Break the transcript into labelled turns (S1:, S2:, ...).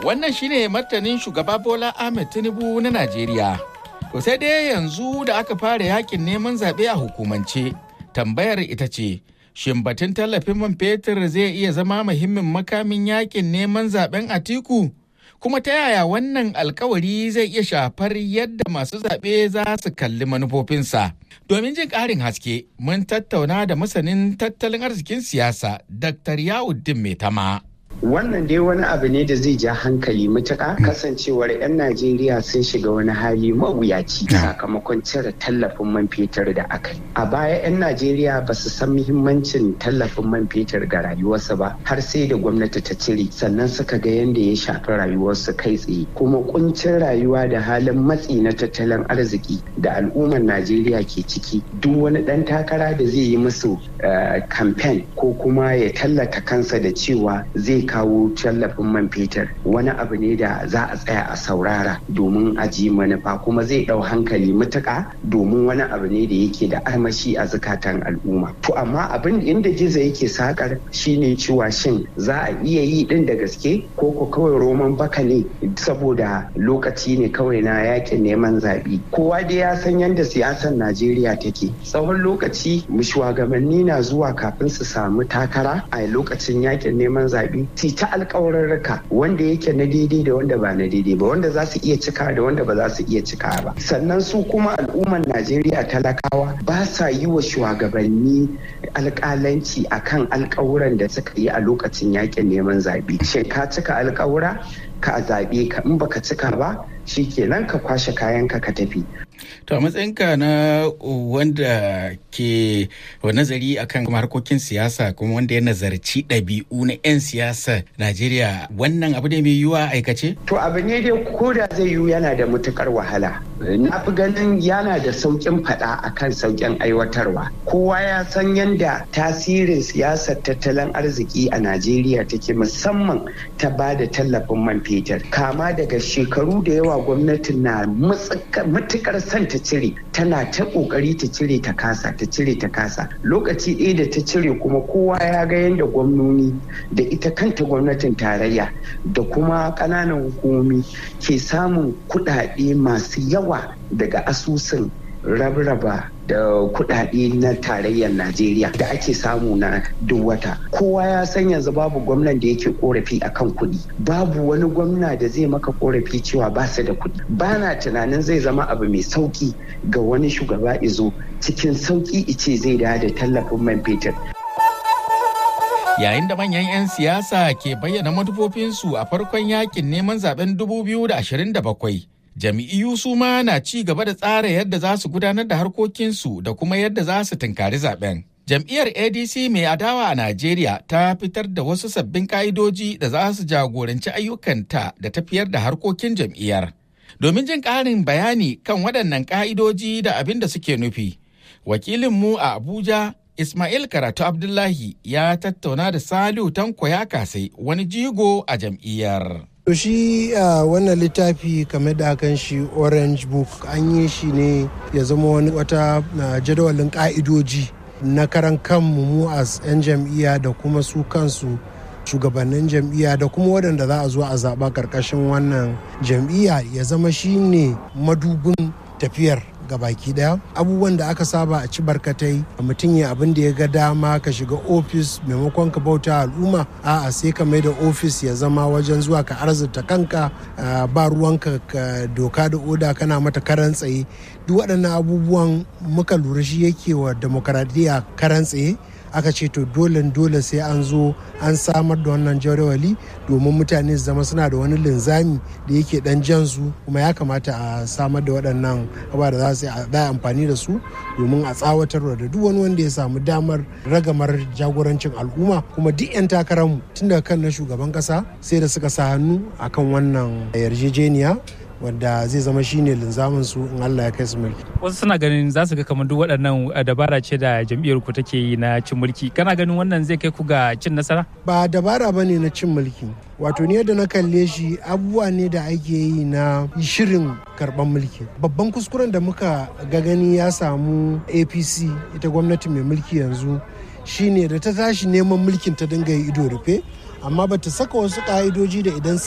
S1: Wannan shine martanin shugaba Bola Ahmed Tinubu na Najeriya. To sai dai yanzu da aka fara yakin neman zaɓe a hukumance, tambayar ita ce, shin batun tallafin man fetur zai iya zama muhimmin makamin yakin neman zaɓen Atiku? Kuma ta yaya wannan alkawari zai iya shafar yadda masu zaɓe za su kalli manufofinsa? Domin jin ƙarin haske, mun tattauna da masanin tattalin arzikin siyasa, Dr. Yawuddin Maitama.
S2: wannan dai wani abu ne da zai ja hankali matuƙa kasancewar 'yan najeriya sun shiga wani hali mawuyaci sakamakon cire tallafin man fetur da aka yi a baya 'yan najeriya ba su san muhimmancin tallafin man fetur ga rayuwarsu ba har sai da gwamnati ta cire sannan suka ga yadda ya shafi rayuwarsu kai tsaye kuma kuncin rayuwa da halin matsi na tattalin arziki da al'ummar najeriya ke ciki duk wani ɗan takara da zai yi musu kamfen ko kuma ya tallata kansa da cewa zai kawo tallafin man fetur wani abu ne da za a tsaya a saurara domin a ji manufa kuma zai ɗau hankali matuƙa domin wani abu ne da yake da armashi a zukatan al'umma to amma abin inda gizo yake sakar shine cewa shin za a iya yi din da gaske ko ko kawai roman baka ne saboda lokaci ne kawai na yakin neman zaɓe kowa dai ya san yadda siyasar najeriya take tsawon lokaci shugabanni na zuwa kafin su samu takara a lokacin yakin neman zaɓe su ta alkawarurruka wanda yake na daidai da wanda ba na daidai ba wanda za su iya cika da wanda ba za su iya cika ba sannan su kuma al'ummar najeriya talakawa ba sa yi wa shugabanni alkalanci akan alkawuran da suka yi a lokacin yakin neman zaɓe shin ka cika alkawura ka zaɓe ka in baka cika ba shi kenan ka kwashe kayanka ka tafi
S1: To a matsayinka na wanda ke nazari akan harkokin siyasa kuma wanda ya nazarci ɗabi'u na 'yan siyasa Najeriya wannan abu ne mai yiwuwa aikace?
S2: To abu ne dai ko da zai yiwu yana da matukar wahala. Na fi ganin yana da sauƙin faɗa akan sauƙin aiwatarwa. Kowa ya san yadda tasirin siyasar tattalin arziki a Najeriya take musamman ta ba da tallafin man fetur. Kama daga shekaru da yawa gwamnatin na matukar son ta cire tana ta kokari ta cire ta kasa ta cire ta kasa lokaci ɗaya da ta cire kuma kowa ya ga yadda gwamnoni da ita kanta gwamnatin tarayya da kuma ƙananan hukumomi ke samun kuɗaɗe masu yawa daga asusun rabraba da kudade na tarayyar Najeriya da ake samu na duk wata. Kowa ya san yanzu babu gwamnan da yake korafi akan kuɗi. Babu wani gwamna da zai maka korafi cewa ba su da kuɗi. Ba na tunanin zai zama abu mai sauki ga wani shugaba izo cikin sauki ice zai da da tallafin man fetur.
S1: Yayin da manyan 'yan siyasa ke bayyana manufofinsu a farkon yakin neman zaben 2027. Jami'iyu su ma na ci gaba da tsara yadda za su gudanar da harkokinsu da kuma yadda za su tunkari zaben. Jam'iyyar ADC mai adawa a Najeriya ta fitar da wasu sabbin ka'idoji da za su jagoranci ayyukanta da tafiyar da harkokin jam'iyyar. Domin jin ƙarin bayani kan waɗannan ka'idoji da abin da suke nufi, wakilinmu a Abuja Ismail Karatu Abdullahi ya tattauna da Saliu Tanko ya kasai wani jigo a jam'iyyar.
S3: To shi uh, wannan littafi kamar da akan shi Orange Book an yi shi ne ya zama wani wata uh, jadawalin ka'idoji na karan kanmu mu as 'yan jam'iyya da kuma su kansu shugabannin jam'iyya da kuma waɗanda za a zo a zaɓa ƙarƙashin wannan jam'iyya ya zama shi ne madubin tafiyar baki daya abubuwan da aka saba a ci barkatai mutum ya abin da ya ga dama ka shiga ofis maimakon ka bauta al'umma a'a sai ka mai da ofis ya zama wajen zuwa ka arzita kanka ba ruwanka ka doka da oda kana mata karan tsaye duk waɗannan abubuwan muka lura shi yake wa demokaradiyya karan tsaye aka ce to dole dole sai an zo an samar da wannan jadawali domin mutane su zama suna da wani linzami da yake dan jan su kuma ya kamata a samar da waɗannan abubuwa da za su yi amfani da su domin a tsawatar da duk wani wanda ya samu damar ragamar jagorancin al'umma kuma duk 'yan takararmu tun daga kan na shugaban kasa sai da suka sa hannu akan wannan yarjejeniya wanda zai zama shine linzamin su in Allah ya kai su mulki.
S4: Wasu suna ganin za su ga kamar duk waɗannan dabara ce da jam'iyyar ku take yi na cin mulki. Kana ganin wannan zai kai ku ga cin nasara?
S3: Ba dabara bane na cin mulki. Wato ni yadda na kalle shi abubuwa ne da ake yi na shirin karban mulki. Babban kuskuren da muka ga gani ya samu APC ita gwamnati mai mulki yanzu shine da ta tashi neman mulkin ta dinga yi ido rufe amma bata saka wasu ka'idoji da idan